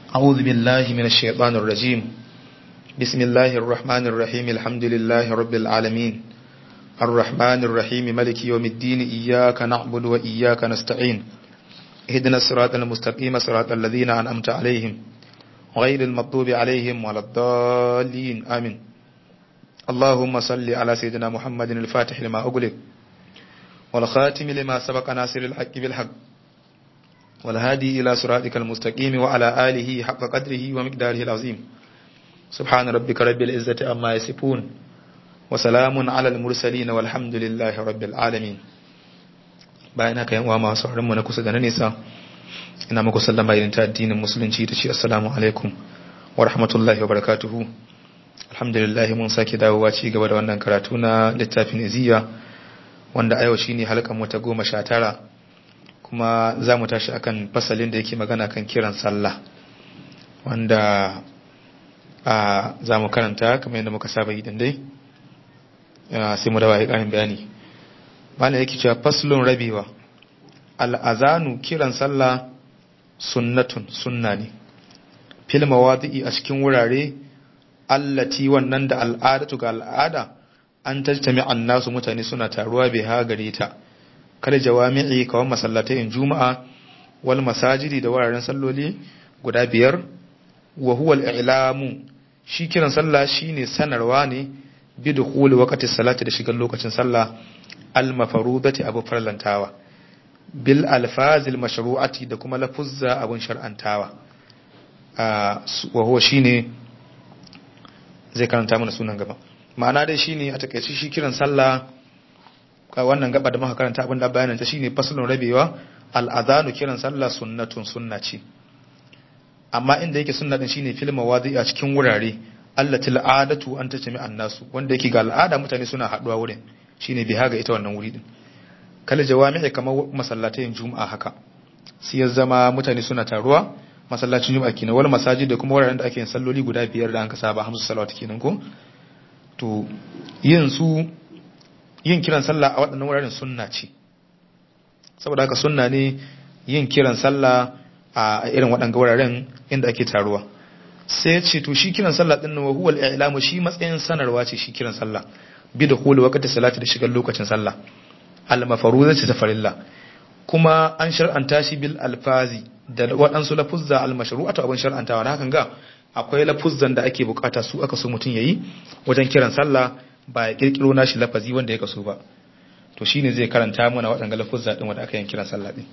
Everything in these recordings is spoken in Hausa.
أعوذ بالله من الشيطان الرجيم بسم الله الرحمن الرحيم الحمد لله رب العالمين الرحمن الرحيم ملك يوم الدين إياك نعبد وإياك نستعين اهدنا الصراط المستقيم صراط الذين أنعمت عليهم غير المطلوب عليهم ولا الضالين آمين اللهم صل على سيدنا محمد الفاتح لما أغلق والخاتم لما سبق ناصر الحق بالحق والهادي إلى صراطك المستقيم وعلى آله حق قدره ومقداره العظيم سبحان ربك رب العزة أما يصفون وسلام على المرسلين والحمد لله رب العالمين bayan haka yan uwa masu sauran mu na kusa da na nesa ina muku sallama irin ta addinin musulunci ta ce assalamu alaikum wa rahmatullahi wa barakatuhu alhamdulillah mun sake dawowa ci gaba da wannan karatu na littafin iziya wanda a yau shine halkan mu ta goma sha tara kuma za mu tashi akan fasalin da yake magana kan kiran sallah wanda a za mu karanta kamar yadda muka saba yi dai sai mu dawa ya ƙarin bayani bana yake cewa faslun rabewa al'azanu kiran sallah sunnatun sunna ne fil mawadi'i a cikin wurare allati wannan da al'adatu ga al'ada an tajtami annasu mutane suna taruwa bai ha gare ta kada jawami'i kawan masallatai juma'a wal masajidi da wuraren salloli guda biyar wa huwa al-i'lamu shi kiran sallah shine sanarwa ne bi dukhuli waqti salati da shigar lokacin sallah al-mafarudati abu farlantawa bil alfazil mashru'ati da kuma lafuzza abun shar'antawa wa huwa shine zai karanta mana sunan gaba ma'ana dai shine a takaice shi kiran sallah wannan gaba da muka karanta abin da bayanin ta shine faslun rabewa al-adhanu kiran sallah sunnatun sunna ce amma inda yake sunna din shine fil mawadi a cikin wurare allati al'adatu an tajmi annasu wanda yake ga al'ada mutane suna haduwa wurin shine biha ga ita wannan wuri din kala jawami'i kamar masallatayin juma'a haka sai ya zama mutane suna taruwa masallacin juma'a kenan wal masajid da kuma wuraren da ake yin salloli guda biyar da an ka saba hamsu salawat kenan ko to yin su yin kiran sallah a waɗannan wuraren sunna ce saboda haka sunna ne yin kiran sallah a irin waɗanga wuraren inda ake taruwa sai ya ce to shi kiran sallah din wa huwa al-i'lamu shi matsayin sanarwa ce shi kiran sallah bi da hulu waqti salati da shigar lokacin sallah al-mafruzati ta farilla kuma an shar'anta shi bil alfazi da waɗansu lafuzza al-mashru'atu abin shar'antawa na hakan ga akwai lafuzzan da ake bukata su aka so mutum yayi wajen kiran sallah ba ya kirkiro nashi lafazi wanda ya kaso ba to shine zai karanta mana waɗanga lafuzza din wanda aka yin kiran sallah din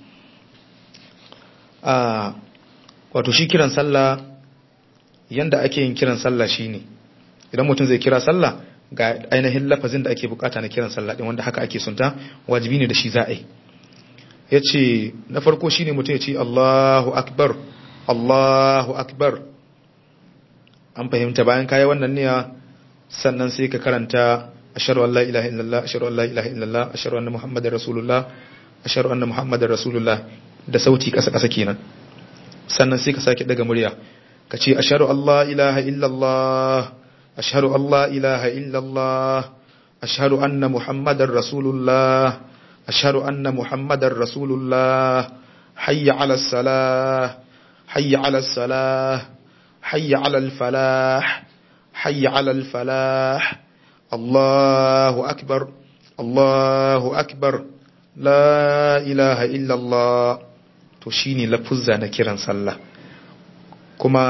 a wato shi kiran sallah yanda ake yin kiran sallah shine idan mutum zai kira sallah ga ainihin lafazin da ake bukata na kiran sallah din wanda haka ake sunta wajibi ne da shi za a yi yace na farko shine mutum ya ce Allahu akbar Allahu akbar an fahimta bayan kai wannan niyya sannan sai ka karanta ashhadu an la ilaha illallah ashhadu an la ilaha illallah ashhadu anna muhammadar rasulullah ashhadu anna muhammadar rasulullah da sauti kasa kasa kenan sannan sai ka sake daga murya ka ce ashhadu an la ilaha illallah ashhadu an la ilaha illallah ashhadu anna muhammadar rasulullah ashhadu anna muhammadar rasulullah hayya ala salah hayya ala salah hayya ala al falah حي على الفلاح الله أكبر الله أكبر لا إله إلا الله تشيني لفظة نكرا صلى كما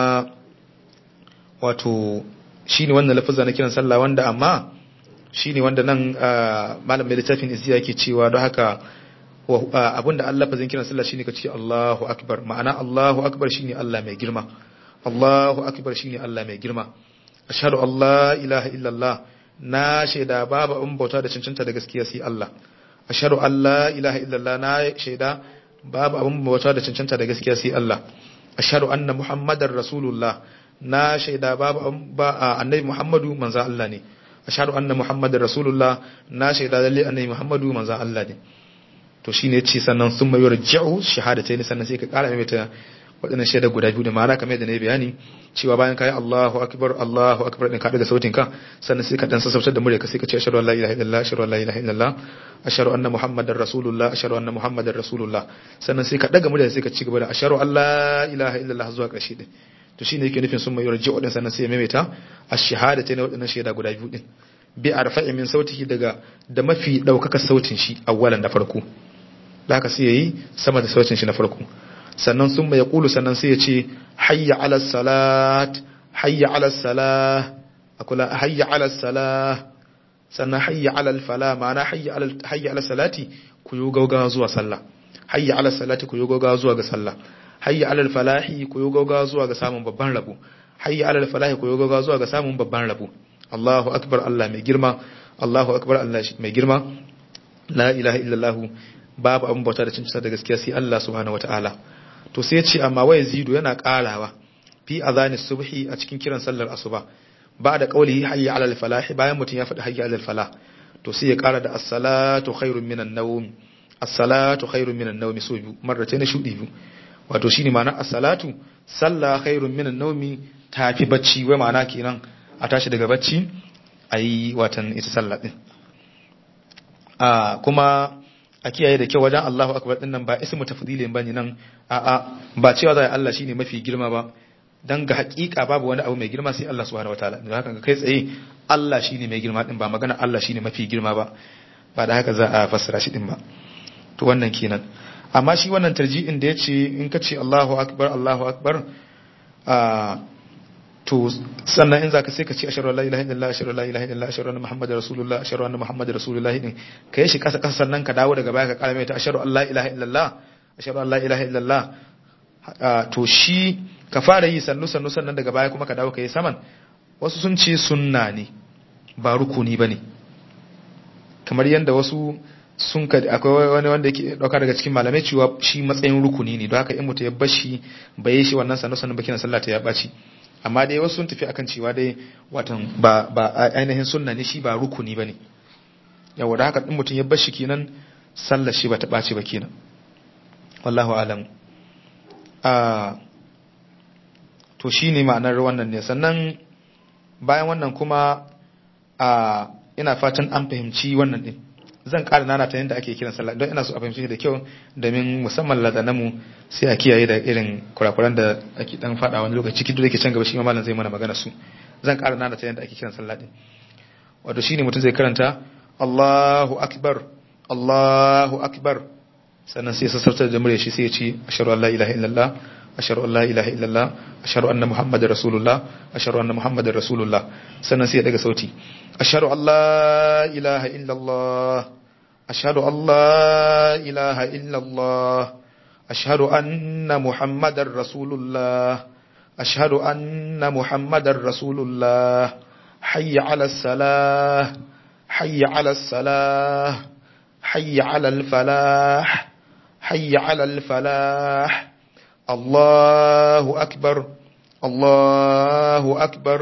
wato shine wannan lafazza na kiran sallah wanda amma shine wanda nan malam mai littafin izziya yake cewa don haka abinda Allah lafazin kiran sallah shine ka ce Allahu akbar ma'ana Allahu akbar shine Allah mai girma Allahu akbar shine Allah mai girma ashhadu an la ilaha illallah na shaida babu abin bauta da cancanta da gaskiya sai Allah ashhadu an la ilaha illallah na shaida babu abin bauta da cancanta da gaskiya sai Allah ashhadu anna muhammadar rasulullah na shaida babu ba annabi muhammadu manzo Allah ne ashhadu anna muhammadar rasulullah na shaida lalle annabi muhammadu manzo Allah ne to shine yace sannan sun mai yarji'u shahadatai ne sannan sai ka kara mai ta waɗannan shaidar guda biyu da ma'ana kamar yadda na yi bayani cewa bayan kayi Allahu akbar Allahu akbar din ka daga sautin ka sannan sai ka dan sassautar da murya ka sai ka ce ashhadu an la ilaha illallah ashhadu an la ilaha illallah ashhadu anna muhammadar rasulullah ashhadu anna muhammadar rasulullah sannan sai ka daga murya sai ka ci gaba da ashhadu an la ilaha illallah zuwa ƙarshe din to shine yake nufin sun mai yarji wadannan sannan sai ya maimaita ash-shahadatayn wadannan shaida guda biyu din bi arfa'i min sautihi daga da mafi daukaka sautin shi awwalan da farko da haka sai yayi sama da sautin shi na farko sannan sun mai yaqulu sannan sai ya ce hayya ala salat hayya ala salah akula hayya ala salah sannan hayya ala fala ma'ana hayya ala hayya ala salati ku yi gaugawa zuwa sallah hayya ala salati ku yi gaugawa zuwa ga sallah hayya ala falahi ku yi gaugawa zuwa ga samun babban rabo hayya ala falahi ku yi gaugawa zuwa ga samun babban rabo Allahu akbar Allah mai girma Allahu akbar Allah mai girma la ilaha illallah babu abin bauta da cinta da gaskiya sai Allah subhanahu wataala to sai ya ce amma wai zidu yana karawa fi azani subhi a cikin kiran sallar asuba ba da kaulihi hayya alal falah bayan mutum ya faɗi hayya alal falah to sai ya kara da as-salatu khairun minan nawm as-salatu khairun minan nawm so biyu marrata na shudi biyu wato shine ma'ana as-salatu salla khairun minan nawmi tafi bacci wai ma'ana kenan a tashi daga bacci ayi watan ita sallah din a kuma a kiyaye da kyau wajen Allahu akbar din nan ba ismu tafdilin bane nan a a ba cewa zai Allah shine mafi girma ba dan ga hakika babu wani abu mai girma sai Allah subhanahu wataala don haka kai tsaye Allah shine mai girma din ba magana Allah shine mafi girma ba ba da haka za a fassara shi din ba to wannan kenan amma shi wannan tarji'in da yace in ka ce Allahu akbar Allahu akbar a to sannan in zaka sai ka ce ashhadu an la ilaha illallah ashhadu an la ilaha illallah ashhadu anna muhammadar rasulullah ashhadu anna muhammadar rasulullah din ka yi shi kasa kasa sannan ka dawo daga baya ka kara mai ta ashhadu an la ilaha illallah ashhadu an la ilaha illallah to shi ka fara yi sannu sannu sannan daga baya kuma ka dawo ka yi saman wasu sun ce sunna ne ba rukuni bane kamar yadda wasu sun ka akwai wani wanda yake dauka daga cikin malamai cewa shi matsayin rukuni ne don haka in mutum ya bashi bai shi wannan sannu sannu bakin sallah ta ya baci amma dai wasu sun tafi akan cewa dai watan ba ba ainihin sunna ne shi ba rukuni bane yawa da haka din mutum ya bar shi kenan sallar shi ba ta ɓaci ba kenan wallahu alam a to shine ma'anar wannan ne sannan bayan wannan kuma a ina fatan an fahimci wannan din zan ƙara nana ta yadda ake kiran sallah don ina so a fahimci da kyau domin musamman ladanamu sai a kiyaye da irin kurakuran da ake dan faɗa wani lokaci ciki da ke can gaba shi ma malam zai mana magana su zan ƙara nana ta yadda ake kiran sallah din wato shine mutum zai karanta Allahu akbar Allahu akbar sannan sai sassautar da murya shi sai ya ce ashhadu an la ilaha illallah ashhadu an la ilaha illallah ashhadu anna muhammadar rasulullah ashhadu anna muhammadar rasulullah sannan sai ya daga sauti ashhadu an la ilaha illallah ashhadu an la ilaha illallah ashhadu anna muhammadar rasulullah ashhadu anna muhammadar rasulullah hayya ala salah hayya ala salah hayya ala al falah hayya ala al falah الله أكبر الله أكبر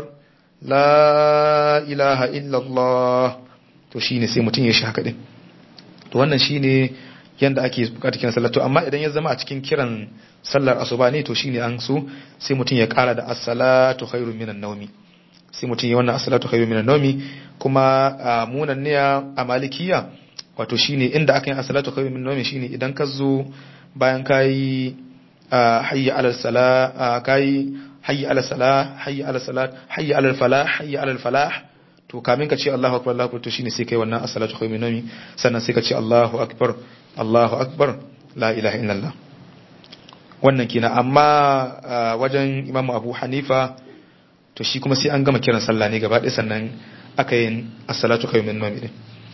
لا إله إلا الله to shine sai mutum ya shi haka din to wannan shine yanda ake bukatar kiran sallah to amma idan ya zama a cikin kiran sallar asuba ne to shine an so sai mutum ya kara da as-salatu khairun minan nawmi sai mutum ya wannan as-salatu khairun minan nawmi kuma munan ne a malikiya wato shine inda aka yi as-salatu khairun minan nawmi shine idan ka zo bayan kai hayya alal sala kai hayya alal sala hayya alal salat hayya alal falah hayya alal falah to kamin ka ce Allahu akbar Allahu akbar to shine sai kai wannan as-salatu khairu minami sannan sai ka ce Allahu akbar Allahu akbar la ilaha illallah wannan kina amma wajen Imam Abu Hanifa to shi kuma sai an gama kiran sallah ne gaba ɗaya sannan aka yin as-salatu khairu minami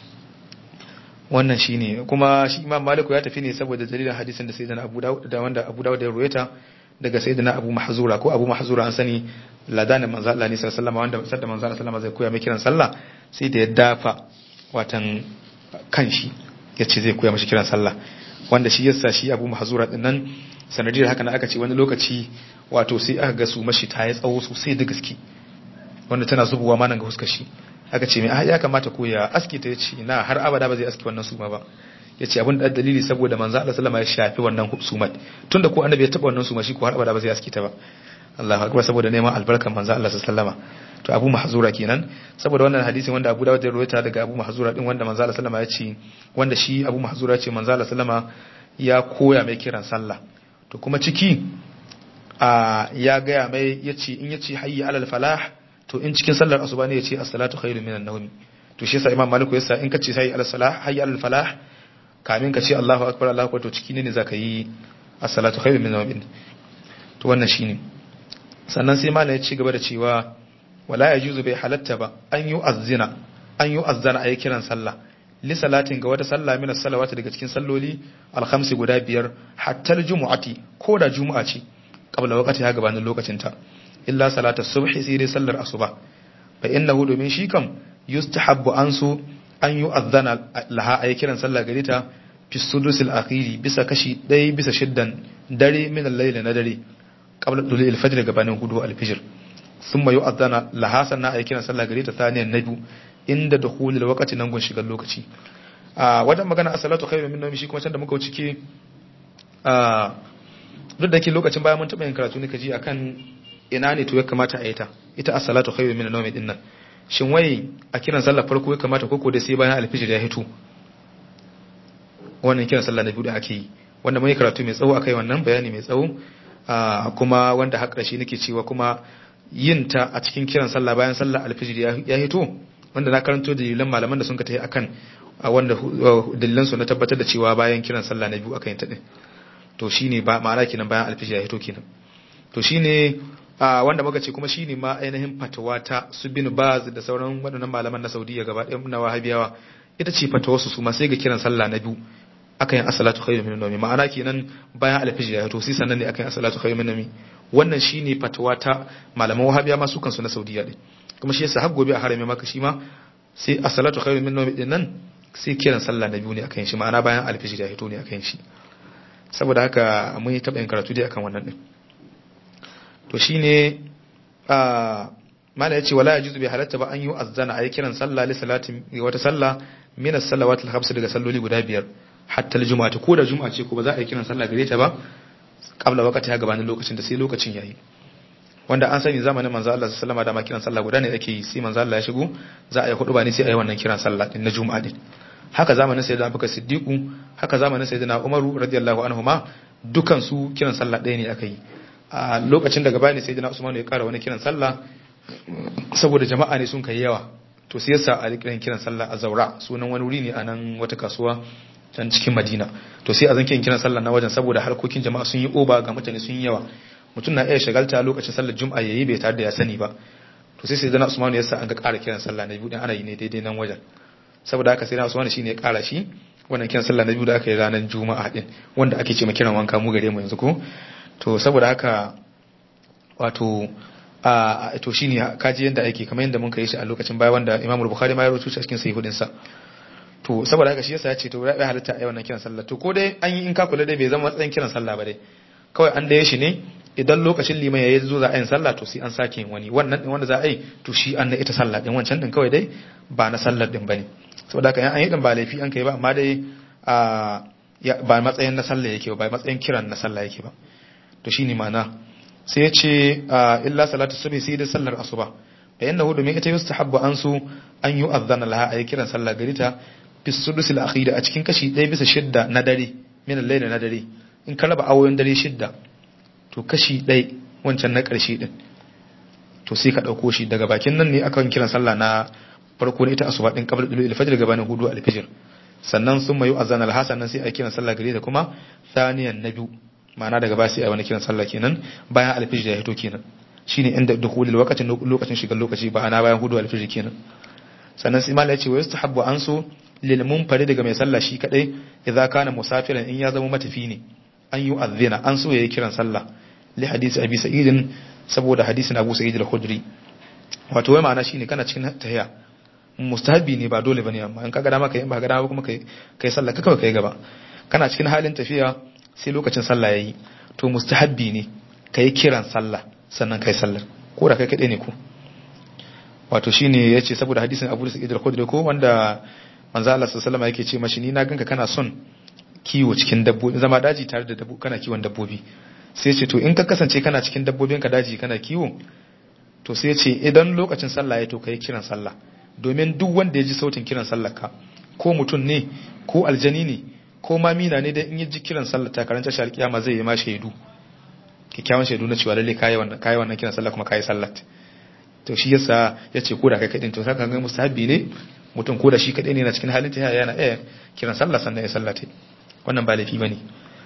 wannan shine kuma shi Imam Malik ya tafi ne saboda dalilin hadisin da sayyidina Abu Dawud da wanda Abu Dawud ya ruwaita daga sayyidina Abu Mahzura ko Abu Mahzura an sani ladanin manzo Allah ne sallallahu alaihi wasallam wanda sadda manzo Allah sallallahu zai koya mai kiran sallah sai da ya dafa watan kanshi yace zai koya mashi kiran sallah wanda shi yasa shi Abu Mahzura din nan sanadiyar haka na aka ce wani lokaci wato sai aka ga su mashi ta yi tsawo sosai da gaske wanda tana zubowa ma nan ga huskar shi aka ce mai ya kamata ko ya aski ta yace na har abada ba zai aski wannan suma ba yace abin da dalili saboda manzo Allah sallama ya shafi wannan sumat tunda ko annabi ya taba wannan suma shi ko har abada ba zai aski ta ba Allahu akbar saboda neman albarkan manzo Allah sallama to Abu Mahzura kenan saboda wannan hadisin wanda Abu Dawud ya rawaita daga Abu Mahzura din wanda manzo Allah sallama ya ce wanda shi Abu Mahzura ya ce manzo Allah sallama ya koya mai kiran sallah to kuma ciki a ya gaya mai yace in yace hayya alal falah to in cikin sallar asuba ne yace as-salatu khairu minan nawmi to shi yasa imam maliku yasa in kace hayya alal salah hayya alal falah kamin ka ce Allahu akbar Allahu akbar to ciki ne zaka yi as-salatu khairu minan nawmi to wannan shine sannan sai malam ya ci gaba da cewa wala yajuzu bai halatta ba an yi azzina an yi azzana ayi kiran sallah li salatin ga wata sallah min as-salawati daga cikin salloli al-khamsi guda biyar hatta al-jumu'ati ko da juma'a ce qabla waqti ha gabanin lokacin ta illa salata subhi sai dai sallar asuba fa innahu domin shi kam yustahabbu an su an yi azzana laha ayi kiran sallah gare ta fi sudusil akhiri bisa kashi ɗaya bisa shiddan dare min al-layl na dare qabla dulu al-fajr gabanin hudu al-fajr thumma yu'adhana laha sanna ayi kiran sallah gare ta thaniyan nabi inda dukhulul waqti nan gun shigar lokaci a wajen magana as-salatu khairu min nawmi shi kuma can da muka wuce ke a duk da ke lokacin bayan mun taɓa yin karatu ne kaji akan ina ne to ya kamata a yi ta ita as-salatu khairu min nawmi din nan shin wai a kiran sallah farko ya kamata koko da sai bayan al-fajr ya hito wannan kiran sallah na biyu da ake yi wanda mun yi karatu mai tsawo akai wannan bayani mai tsawo kuma wanda har ƙarshe nake cewa kuma yin ta a cikin kiran sallah bayan sallah alfijir ya hito wanda na karanto dalilan malaman da sun ka tafi akan wanda dalilan su na tabbatar da cewa bayan kiran sallah na biyu aka yin ta din to shine ba ma'ana kenan bayan alfijir ya hito kenan to shine wanda muka ce kuma shine ma ainihin fatawa ta su bin baz da sauran waɗannan malaman na Saudiya gaba ɗaya na wahabiyawa ita ce fatawarsu su ma sai ga kiran sallah na biyu aka yin asalatu khairu min nawmi ma'ana kenan bayan alfijir ya to sai sannan ne aka yin asalatu khairu min nawmi wannan shine fatawa ta malaman wahabiya ma su kansu na saudiya din kuma shi yasa har gobe a harame maka shi ma sai asalatu khairu min nawmi din nan sai kiran sallah na biyu ne aka yin shi ma'ana bayan alfijir ya to ne aka yin shi saboda haka mun yi taɓa yin karatu dai akan wannan din to shine a mala yace wala yajuzu bi halatta ba an yi azzana ayi kiran sallah li salatin wata sallah min as-salawat al-khams daga salloli guda biyar hatta al-juma'a ko da juma'a ce ko ba za a yi kiran sallah gare ta ba kabla wakati ya gabanin lokacin da sai lokacin yayi wanda an sani zamanin manzo Allah sallallahu alaihi wasallam da kiran sallah guda ne ake yi sai manzo Allah ya shigo za a yi hudu ba ne sai a yi wannan kiran sallah din na juma'a din haka zamanin sayyidina Abubakar Siddiqu haka zamanin sayyidina Umaru radiyallahu anhuma dukan su kiran sallah ɗaya ne aka yi a lokacin daga baya ne sayyidina Usman ya kara wani kiran sallah saboda jama'a ne sun kai yawa to sai yasa a kiran kiran sallah a Zaura sunan wani wuri ne a nan wata kasuwa can cikin Madina to sai a zan kiran sallah na wajen saboda harkokin jama'a sun yi oba ga mutane sun yi yawa mutum na iya shagalta lokacin sallar juma'a yayi bai tare da ya sani ba to sai sai zana Usman ya sa an ga ƙara kiran sallah na biyu dan ana yi ne daidai nan wajen saboda haka sai na Usman shine ya ƙara shi wannan kiran sallah na biyu da aka yi ranar juma'a din wanda ake ce ma kiran wanka mu gare mu yanzu ko to saboda haka wato a to shine kaji yanda ake kamar yanda mun kai shi a lokacin baya wanda Imam Bukhari ma ya rubuta shi a cikin sahihudin sa to saboda haka shi yasa ya ce to ya halitta a wannan kiran sallah to ko dai an yi in ka kula dai bai zama matsayin kiran sallah ba dai kawai an daya shi ne idan lokacin liman yayi zo za a yin sallah to sai an sake wani wannan din wanda za a yi to shi an na ita sallah din wancan din kawai dai ba na sallar din bane saboda haka an yi din ba laifi an kai ba amma dai a ba matsayin na sallah yake ba ba matsayin kiran na sallah yake ba to shine ma'ana sai ya ce illa salatu subhi sai da sallar asuba fa innahu domin ita yustahabbu an su an yi azana laha ayi kiran sallah gari ta fi sudusil akhira a cikin kashi 1 bisa shidda na dare min al-layl na dare in ka raba awoyin dare shidda to kashi 1 wancan na karshe din to sai ka dauko shi daga bakin nan ne akan kiran sallah na farko ne ita asuba din qabla dulu al-fajr gabanin hudu al-fajr sannan sun mayu azana al-hasan nan sai ayi kiran sallah gari ta kuma thaniyan na biyu ma'ana daga ba sai ayi wani kiran sallah kenan bayan al-fajr ya hito kenan shine inda dukhulul waqtin lokacin shigar lokaci ba ana bayan hudu al-fajr kenan sannan sai malai ya ce wa yastahabbu an so lil munfari daga mai sallah shi kadai idza kana musafiran in ya zama matafi ne an yi azina an so yayi kiran sallah li hadisi abi sa'id saboda hadisin abu sa'id al-khudri wato wai ma'ana shine kana cikin tahiya mustahabi ne ba dole bane amma in kaga dama kai in ba ga dama kuma kai kai sallah ka kawai kai gaba kana cikin halin tafiya sai lokacin sallah yayi to mustahabi ne kai kiran sallah sannan kai sallar ko da kai kadai ne ko wato shine yace saboda hadisin Abu Sa'id al-Khudri ko wanda manzo Allah sallallahu alaihi yake ce mashi ni na ganka kana son kiwo cikin dabbobi zama daji tare da dabbobi kana kiwon dabbobi sai ce to in ka kasance kana cikin dabbobin ka daji kana kiwo to sai ce idan lokacin sallah ya to kai kiran sallah domin duk wanda ya ji sautin kiran sallah ka ko mutum ne ko aljani ne ko ma mina ne da in ya ji kiran sallah ta karanta shi alkiyama zai yi ma shaidu kikkiawan shaidu na cewa lalle kai wannan kai wannan kiran sallah kuma kai sallat to shi yasa yace ko da kai kadin to saka ga musahabi ne mutum ko da shi kadai ne na cikin halin ta yana eh kiran sallah sannan ya sallate wannan ba laifi bane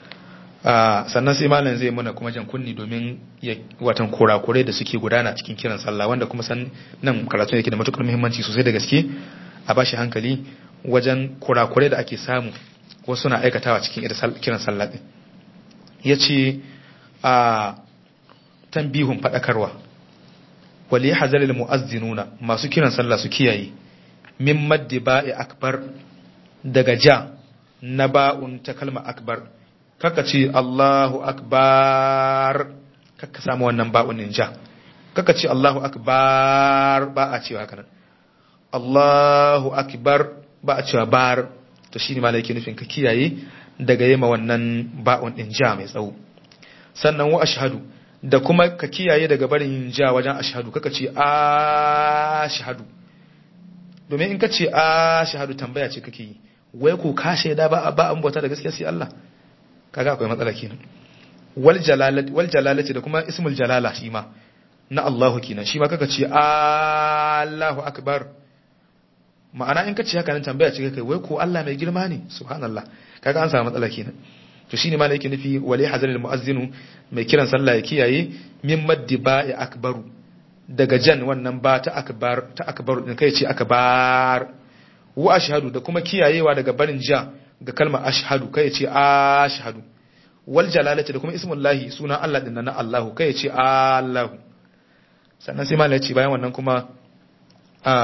sannan sai malam zai muna kuma jan kunni domin ya watan kurakurai da suke gudana cikin kiran sallah wanda kuma san nan karatu yake da matukar muhimmanci sosai da gaske a bashi hankali wajen kurakurai da ake samu wasu na aikatawa cikin kiran sallah din yace a tambihun fadakarwa wali hazalil mu'azzinuna masu kiran sallah su kiyaye min maddi ba'i akbar daga ja na ba'un ta kalma akbar kaka ce Allahu akbar kaka samu wannan ba'un din ja kaka ce Allahu akbar ba a cewa haka nan Allahu akbar ba a cewa bar to shine malai yake nufin ka kiyaye daga yema wannan ba'un din ja mai tsawo sannan wa ashhadu da kuma ka kiyaye daga barin ja wajen ashhadu kaka ce ashhadu domin in ka ce ashhadu tambaya ce kake yi wai ko ka shaida ba ba an bauta da gaskiya sai Allah kaga akwai matsala kenan wal jalalati wal jalalati da kuma ismul jalala shi ma na Allahu kenan shi ma kaka ce Allahu akbar ma'ana in ka ce haka nan tambaya ce kai wai ko Allah mai girma ne subhanallah kaga an samu matsala kenan to shine ma yake nufi wali hazaril muazzinu mai kiran sallah ya kiyaye min maddi ba'i akbaru daga jan wannan ba ta akbar ta akbaru din kai ce akbar wa ashhadu da kuma kiyayewa daga barin ja ga kalmar ashhadu kai ce ashhadu wal jalalati da kuma ismullahi sunan Allah din na Allahu kai ce Allahu sannan sai malai ce bayan wannan kuma a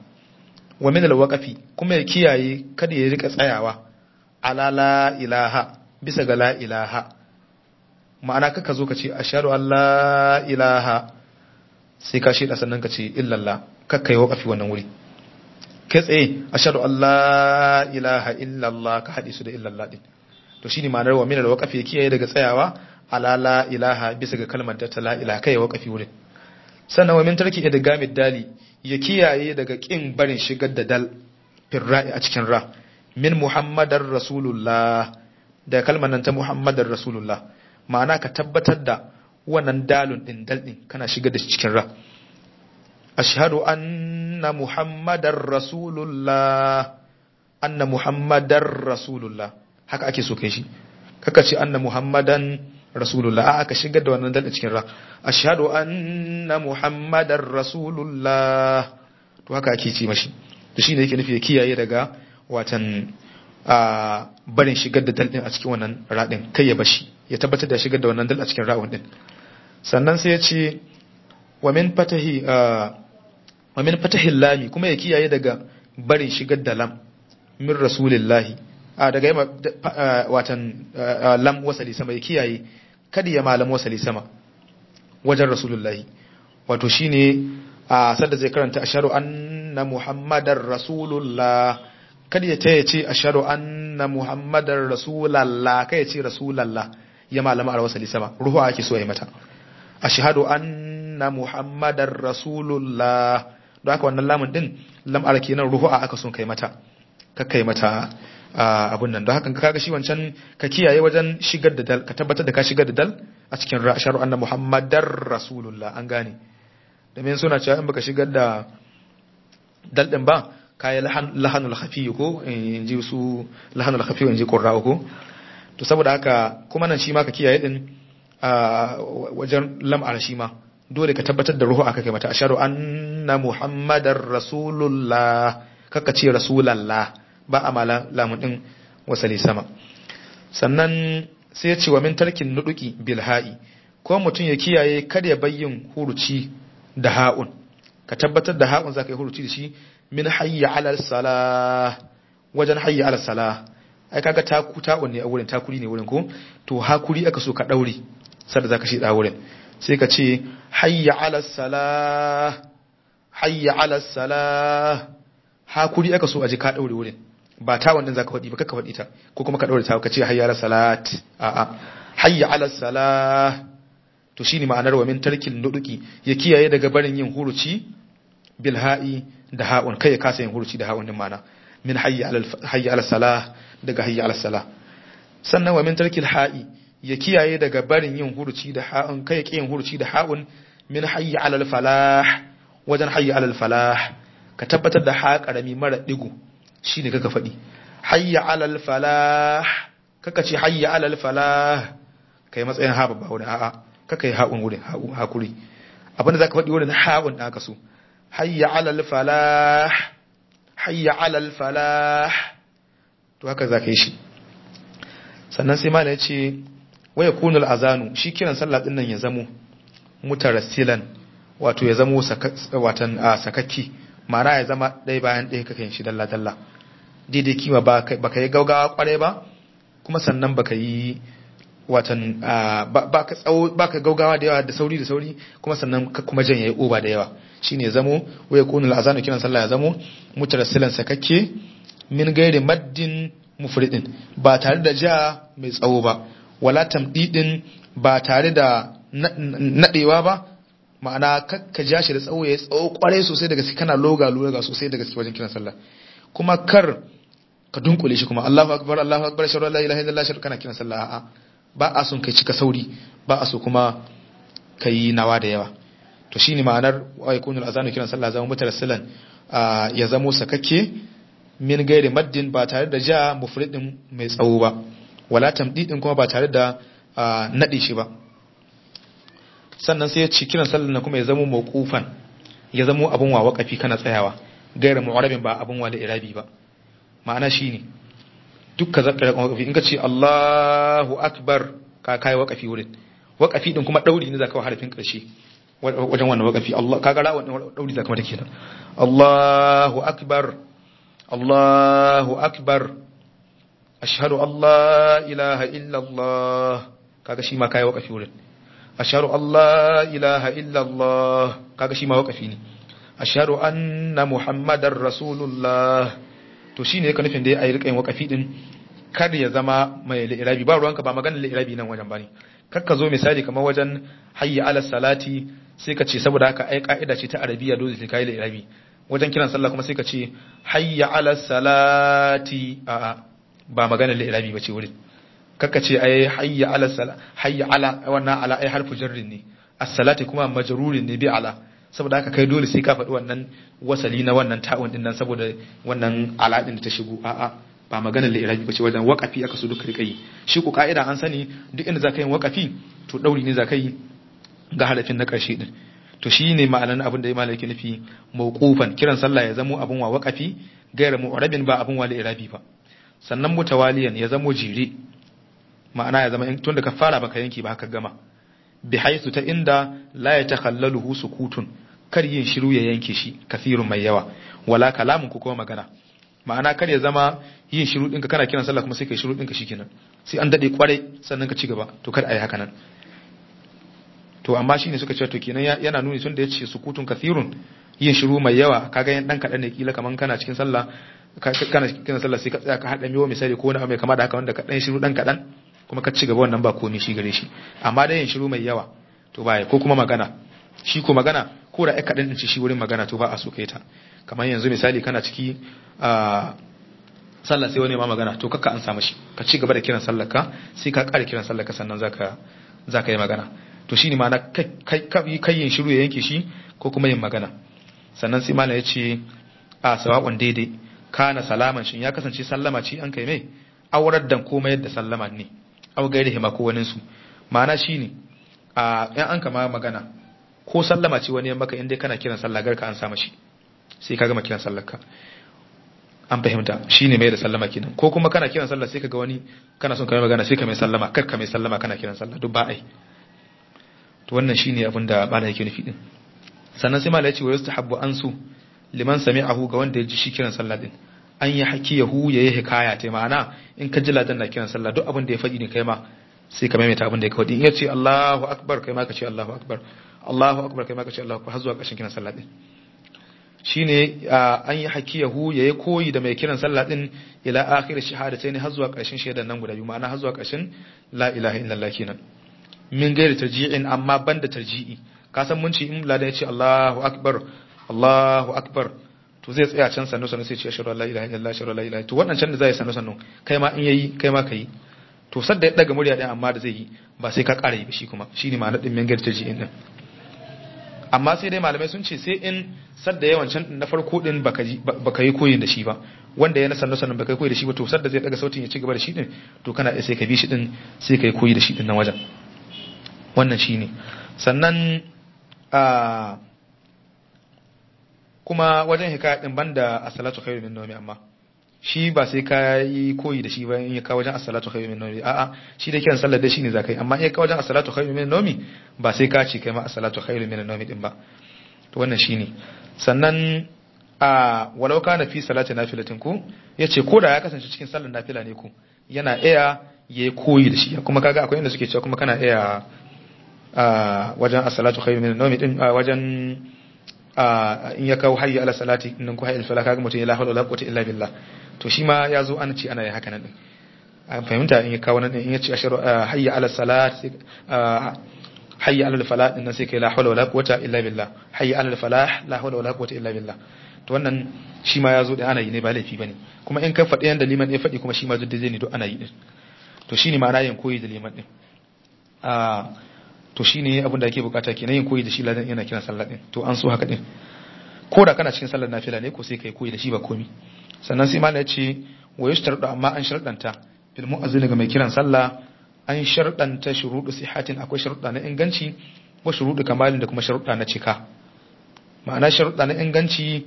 wa min alwaqafi kuma ya kiyaye kada ya rika tsayawa ala la ilaha bisa ga la ilaha ma'ana kaka zo ka ce ashhadu an la ilaha sai ka shida sannan ka ce illallah kakka yi waqafi wannan wuri kai tsaye ashhadu an la ilaha illallah ka haɗe su da illallah din to shine ma'anar wa min alwaqafi ya kiyaye daga tsayawa ala la ilaha bisa ga kalmar ta la ilaha kai waqafi wurin sannan wa min tarki idgamid dali ya kiyaye daga kin barin shigar da dal firra'i a cikin ra min muhammadar rasulullah da kalmar nan ta muhammadar rasulullah ma'ana ka tabbatar da wannan dalun din dal din kana shigar da shi cikin ra ashhadu anna muhammadar rasulullah anna muhammadar rasulullah haka ake so kai shi kaka ce anna muhammadan rasulullah a aka shigar da wannan dal cikin ra ashhadu anna muhammadar rasulullah to haka ake ce mashi to shine yake nufi ya kiyaye daga watan a barin shigar da dal din a cikin wannan radin kai ya bashi ya tabbatar da shigar da wannan dal a cikin ra'un din sannan sai ya ce wa min fatahi wa min fatahi lami kuma ya kiyaye daga barin shigar da lam min rasulillahi a daga yamma watan lam wasali sama ya kiyaye kada ya malam wasali sama wajen rasulullahi wato shine a sadda zai karanta asharu anna muhammadar rasulullah kada ya taya ce asharu anna muhammadar rasulallah kai ya ce rasulallah ya malama a wasali sama ruhu ake so ya mata ashhadu anna muhammadar rasulullah don haka wannan lamun din lam'ar kenan ruhu aka son kai mata ka kai mata abun nan don haka kaga shi wancan ka kiyaye wajen shigar da dal ka tabbatar da ka shigar da dal a cikin sharu anna muhammadar rasulullah an gane domin suna cewa in baka shigar da dal din ba kayi lahanul khafi ko in ji su lahanul khafi in ji qurra ko to saboda haka kuma nan shi ma ka kiyaye din wajen lam'ar shi ma dole ka tabbatar da ruhu aka kai mata asharu anna muhammadar rasulullah kaka ce rasulallah ba a mala lamun din wasali sama sannan sai ya ce wa min tarkin nuduki bil ha'i ko mutum ya kiyaye kada ya bayyin huruci da ha'un ka tabbatar da ha'un zaka yi huruci da shi min hayya ala salah wajen hayya ala salah ai kaga taku ta'un ne a wurin takuri ne wurin ko to hakuri aka so ka daure sada zaka shi da wurin sai ka ce hayya ala salah hayya ala salah hakuri aka so a ji ka daure wurin ba ta wannan zaka faɗi ba kaka faɗi ta ko kuma ka daure ta ka ce hayya ala salat a a hayya ala salah to shine ma'anar wa min tarkin nuduki ya kiyaye daga barin yin huruci bil ha'i da ha'un kai ya kasa yin huruci da ha'un din ma'ana min hayya ala hayya ala salah daga hayya ala salah sannan wa min tarkil ha'i ya kiyaye daga barin yin huruci da ha'un kai ya yin huruci da ha'un min hayya alal falah wajen hayya alal falah ka tabbatar da ha karami mara digo shine kaka faɗi hayya alal falah kaka ce hayya alal falah kai matsayin ha babba wurin a'a kaka yi ha'un wurin hakuri abinda zaka faɗi wurin ha'un da aka so hayya alal falah hayya alal falah to haka zaka yi shi sannan sai malai ya ce wa yakunu al-azanu shi kiran sallah din nan ya zamo mutarassilan wato ya zamo watan sakakki ma'ana ya zama ɗaya bayan ɗaya kakan shi dalla dalla daidai kima ba ka yi gaugawa kwarai ba kuma sannan baka yi watan ba ka tsawo ba ka gaugawa da yawa da sauri da sauri kuma sannan kuma jan yayi oba da yawa shine zamo wa yakunu al-azanu kiran sallah ya zamo mutarassilan sakakke min gairi maddin mufridin ba tare da ja mai tsawo ba wala tamdidin ba tare da nadewa ba ma'ana ka ja shi da tsawo ya tsawo kwarai sosai daga gaske kana loga loga sosai daga gaske wajen kiran sallah kuma kar ka dunkule shi kuma Allahu akbar Allahu akbar shar la ilaha illallah shar kana kiran sallah a'a ba a son kai cika sauri ba a so kuma kai nawa da yawa to shine ma'anar wa yakunu azanu kiran sallah zama mutarassilan ya zamo sakakke min gairi maddin ba tare da ja mufridin mai tsawo ba wala tamdidin kuma ba tare da nade shi ba sannan sai ya ci kiran sallar na kuma ya zamo mawqufan ya zamo abun wa waqafi kana tsayawa gairi mu'arabin ba abun wa da irabi ba ma'ana shine dukka zakka waqafi in ka ce Allahu akbar ka kai waqafi wurin waqafi din kuma dauri ne zaka harafin karshe wajen wannan waqafi Allah kaga ra wannan dauri zaka mata kenan Allahu akbar Allahu akbar ashhadu an la ilaha illa Allah kaga shi ma kai waqafi wurin ashhadu an la ilaha illa Allah kaga shi ma waqafi ne ashhadu anna muhammadar rasulullah to shine yake nufin da ya yi rikayin waqafi din kar ya zama mai li'irabi ba ruwanka ba maganar li'irabi nan wajen bane kar ka zo misali kamar wajen hayya ala salati sai ka ce saboda haka ai ka'ida ce ta arabiya dole sai kai li'irabi wajen kiran sallah kuma sai ka ce hayya ala salati a ba maganar li'irabi ba ce wurin kaka ce ai hayya ala sala hayya ala wannan ala ai harfu jarrin ne as-salati kuma majrurin ne bi ala saboda haka kai dole sai ka faɗi wannan wasali na wannan ta'un din nan saboda wannan ala din da ta shigo a'a ba maganar li'irabi ba ce wajen waqafi aka so duka rika yi shi ku ka'ida an sani duk inda zaka yi waqafi to dauri ne zaka yi ga harafin na ƙarshe din to shi ne ma'anar abin da ya malaki nufi mawqufan kiran sallah ya zamo abin wa waqafi gaira mu'rabin ba abin wa li'irabi ba sannan mutawaliyan ya zamo jere ma'ana ya zama tun da ka fara baka yanki ba haka gama bi haisu ta inda la ya takhallaluhu sukutun kar yin shiru ya yanke shi kasirun mai yawa wala kalamun ko kuma magana ma'ana kar ya zama yin shiru ɗinka kana kiran sallah kuma sai kai shiru ɗinka shikenan sai an dade kwarai sannan ka ci gaba to kar a yi haka nan to amma shine suka ce to kenan yana nuni tun da yace sukutun kathirun yin shiru mai yawa kaga yan dan kadan ne kila kaman kana cikin sallah kana cikin sallah sai ka tsaya ka hada miyo misali ko wani abu mai kama da haka wanda ka dan shiru dan kadan kuma ka ci gaba wannan ba komai shi gare shi amma da yin shiru mai yawa to baya ko kuma magana shi ko magana ko da ai kadan din shi wurin magana to ba a so kai ta kamar yanzu misali kana ciki a sallah sai wani ma magana to kakka an samu shi ka ci gaba da kiran sallar ka sai ka kare kiran sallar ka sannan zaka zaka yi magana to shine ma na kai yin shiru ya yanke shi ko kuma yin magana sannan sai malam ya ce a sawa'un daidai kana salaman shin ya kasance sallama ce an kai mai aurar dan komai yadda sallama ne au gairi hima ko wani su ma'ana shine a yan an kama magana ko sallama ce wani maka inda kana kiran sallah garka an samu shi sai ka gama kiran sallar ka an fahimta shine mai da sallama kenan ko kuma kana kiran sallah sai ka ga wani kana son ka mai magana sai ka mai sallama kar ka mai sallama kana kiran sallah duk ba ai to wannan shine abin da bala yake nufi din sannan sai mala yace wa yustahabbu ansu liman sami'ahu ga wanda ya ji shi kiran sallah din an yi hakiyahu ya yi hikaya ta ma'ana in ka ji ladan na kiran sallah duk abin da ya faɗi ne kai ma sai ka maimaita abin da ya faɗi in ya ce Allahu akbar kai ma ka ce Allahu akbar Allahu akbar kai ma ka ce Allahu akbar har zuwa ƙarshen kiran sallah din shine an yi hakiyahu ya yi koyi da mai kiran sallah din ila akhir shahadatain har zuwa ƙarshen shaidan nan guda biyu ma'ana har zuwa ƙarshen la ilaha illallah kenan min gairi tarji'in amma banda tarji'i ka san mun ce in ladan ya ce Allahu akbar Allahu akbar to zai tsaya can sannu sannu sai ce ashhadu an la ilaha illallah ashhadu an la ilaha to wannan can da zai sannu sannu kai ma in yayi kai ma kai to sadda ya daga murya din amma da zai yi ba sai ka ƙara yi ba shi kuma shine ma'anar din min gairi tarji'in din amma sai dai malamai sun ce sai in sadda yawan can na farko din baka yi koyin da shi ba wanda ya na sannu sannan baka yi koyi da shi ba to sadda zai daga sautin ya ci gaba da shi din to kana sai ka bi shi din sai ka yi koyi da shi din nan wajen wannan shine sannan a kuma wajen hikaya din banda as-salatu khairu min nawmi amma shi ba sai ka yi koyi da shi ba in ya kawo wajen as-salatu khairu min nawmi a'a shi da kiran sallar da shi ne zakai amma in ya kawo wajen as-salatu khairu min nawmi ba sai ka ce kai ma as-salatu khairu min nawmi din ba to wannan shine sannan a walau kana fi salati nafilatin ku yace ko da ya kasance cikin sallar nafila ne ku yana iya yayi koyi da shi kuma kaga akwai inda suke cewa kuma kana iya a wajen as-salatu khairu min nawmi din wajen in ya kawo hayya ala salati nan ko hayya fala kaga mutum ya la hawla wala quwwata illa billah to shi ma ya zo an ce ana yin haka nan din an fahimta in ya kawo nan in ya ce asharu hayya ala salat hayya ala falah din nan sai kai la hawla wala quwwata illa billah hayya ala falah la hawla wala quwwata illa billah to wannan shi ma ya zo da ana yi ne ba laifi bane kuma in ka faɗi yanda liman ya faɗi kuma shi ma duk zai ne duk ana yi din to shine ma'ana yin koyi da liman din to shine abin da ake bukata kenan yin koyi da shi ladan yana kiran sallah din to an so haka din ko da kana cikin sallar nafila ne ko sai kai koyi da shi ba komi sannan sai malai ya ce wa yushtardu amma an sharɗanta bil mu'azzin ga mai kiran sallah an sharɗanta shuruɗu sihatin akwai sharuɗa na inganci wa shuruɗu kamalin da kuma sharuɗa na cika ma'ana sharuɗa na inganci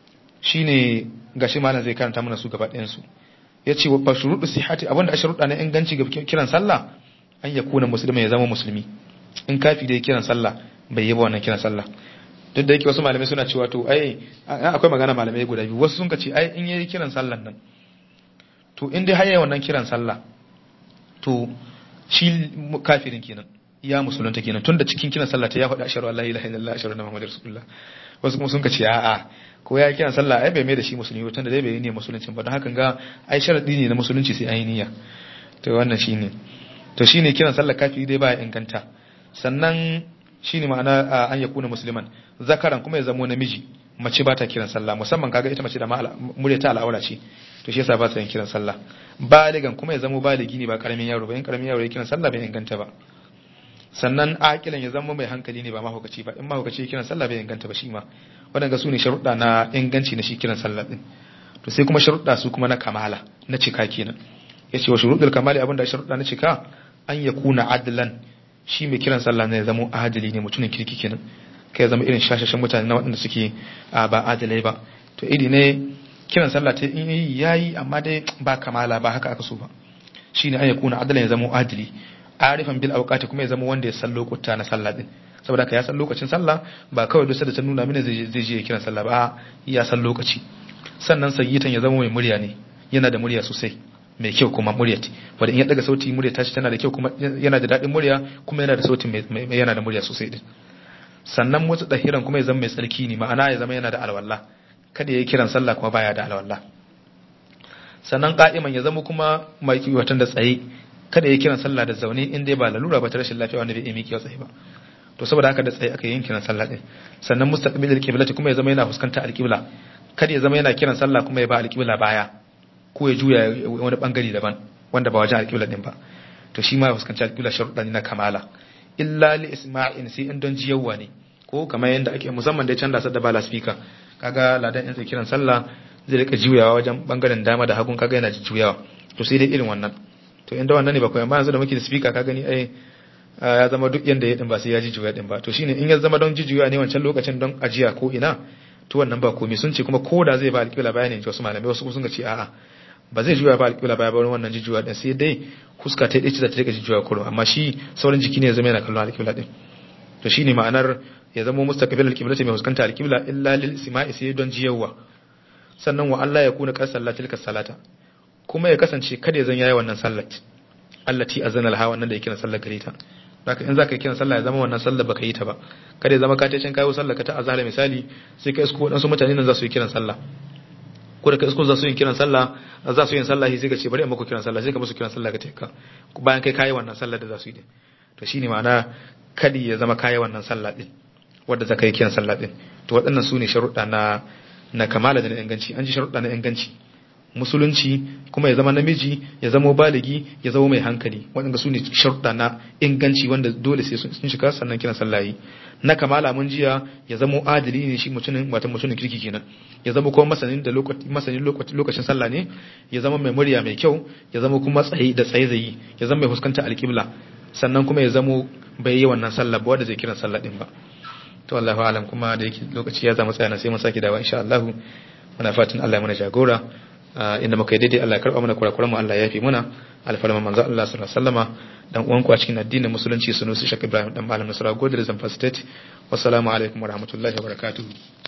shine gashi malam zai karanta mana su gaba ɗayan su yace wa shuruɗu sihati abinda a sharuɗa na inganci ga kiran sallah an yakuna musulmi ya zama musulmi in kafi da kiran sallah bai yi ba wannan kiran sallah duk da yake wasu malamai suna cewa to ai akwai magana malamai guda biyu wasu sun ka ce ai in yayi kiran sallan nan to in dai haye wannan kiran sallah to shi kafirin kenan ya musulunta kenan tunda cikin kiran sallah ta ya faɗa ashhadu an la ilaha illallah ashhadu anna muhammadar rasulullah wasu kuma sun ka ce a'a ko ya kiran sallah ai bai mai da shi musulmi tunda dai bai yi ne musuluncin ba don haka ga ai sharadi ne na musulunci sai ai niyya to wannan shine to shine kiran sallah kafiri dai ba ya inganta sannan shine ma'ana an yakuna musliman zakaran kuma ya zamo namiji mace ba ta kiran sallah musamman kaga ita mace da murya ta al'aura ce to shi yasa ba ta yin kiran sallah baligan kuma ya zamo baligi ne ba karamin yaro ba in karamin yaro ya kiran sallah bai inganta ba sannan aqilan ya zama mai hankali ne ba mahaukaci ba in mahaukaci ya kiran sallah bai inganta ba shi ma wadanga su ne sharuɗa na inganci na shi kiran sallah din to sai kuma sharuɗa su kuma na kamala na cika kenan yace wa shuruɗul kamali abinda sharuɗa na cika an yakuna adlan shi mai kiran sallah ne ya zama adali ne mutumin kirki kenan kai zama irin shashashen mutane na waɗanda suke ba adalai ba to iri ne kiran sallah ta in yi yayi amma dai ba kamala ba haka aka so ba shine an yakuna adalan ya zama adali arifan bil awqati kuma ya zama wanda ya san lokuta na sallah din saboda ka ya san lokacin sallah ba kawai duk da ta nuna mini zai je kiran sallah ba ya san lokaci sannan sayyitan ya zama mai murya ne yana da murya sosai mai kyau kuma murya wanda in ya daga sauti murya tashi tana da kyau kuma yana da daɗin murya kuma yana da sauti yana da murya sosai din sannan mutu dahiran kuma ya zama mai tsarki ne ma'ana ya zama yana da alwala kada ya yi kiran sallah kuma baya da alwala sannan ka'iman ya zama kuma mai watan da tsaye kada ya yi kiran sallah da zaune in dai ba lalura ba ta rashin lafiya wanda bai iya miƙewa tsaye ba to saboda haka da tsaye aka yi kiran sallah din sannan mustaqbilil qiblati kuma ya zama yana fuskantar alqibla kada ya zama yana kiran sallah kuma ya ba alqibla baya ko ya juya wani bangare daban wanda ba wajen alqibla din ba to shi ma ya fuskanci alqibla sharuɗa ne na kamala illa li isma'in sai in don jiyawa ne ko kamar yadda ake musamman da canza da bala speaker kaga ladan in kiran sallah zai rika juyawa wajen bangaren dama da hagun kaga yana juyawa to sai dai irin wannan to inda wannan ne ba koyan ba yanzu da muke da speaker ka gani ai ya zama duk yanda ya din ba sai ya ji juya din ba to shine in ya zama don ji juya ne wancan lokacin don ajiya ko ina to wannan ba komai sun ce kuma ko da zai ba alƙibla bayanin wasu malamai wasu sun ce a'a ba zai juya ba alƙibla baya ba wannan ji juya din sai dai huska ta dace da ta rika ji juya kurum amma shi sauran jiki ne ya zama yana kallon alƙibla din to shine ma'anar ya zama mustaqbil alqibla mai huskanta alqibla illa lil sima'i sai don jiyawa sannan wa Allah ya kuna qad sallatil salata kuma ya kasance kada ya zan yayi wannan sallat allati azana alha wannan da yake na sallar gare ta haka in zaka yi kiran sallah ya zama wannan sallar baka yi ta ba kada ya zama ka tacin kayo sallar ka ta azhar misali sai ka isko wadansu mutane nan za su yi kiran sallah ko da ka isko za su yi kiran sallah za su yi sallah sai ka ce bari in muku kiran sallah sai ka musu kiran sallah ka taka bayan kai kayi wannan sallar da za su yi din to shine ma'ana kadi ya zama kayi wannan sallah din wadda zaka yi kiran sallah din to waɗannan su ne sharuɗa na na kamala da na inganci an ji sharuɗa na inganci musulunci kuma ya zama namiji ya zama baligi ya zama mai hankali waɗanda su ne sharuɗa na inganci wanda dole sai sun shiga sannan kiran sallahi na kamala mun jiya ya zama adili ne shi mutumin wata mutumin kirki kenan ya zama kuma masanin da lokaci masanin lokacin sallah ne ya zama mai murya mai kyau ya zama kuma tsaye da tsaye zai ya zama mai fuskanta alƙibla sannan kuma ya zama bai yi wannan sallah ba wanda zai kiran sallah din ba to Allahu alam kuma da yake lokaci ya zama tsaya sai mun saki dawa insha Allah muna fatan Allah ya mana jagora inda muka yi daidai Allah ya karba mana kurakuran mu Allah ya yafi muna alfarma manzo Allah sallallahu alaihi wasallama dan uwanku a cikin addinin musulunci sunusi Sheikh Ibrahim dan malam Nasara Godre Zamfara State wassalamu alaikum warahmatullahi wabarakatuh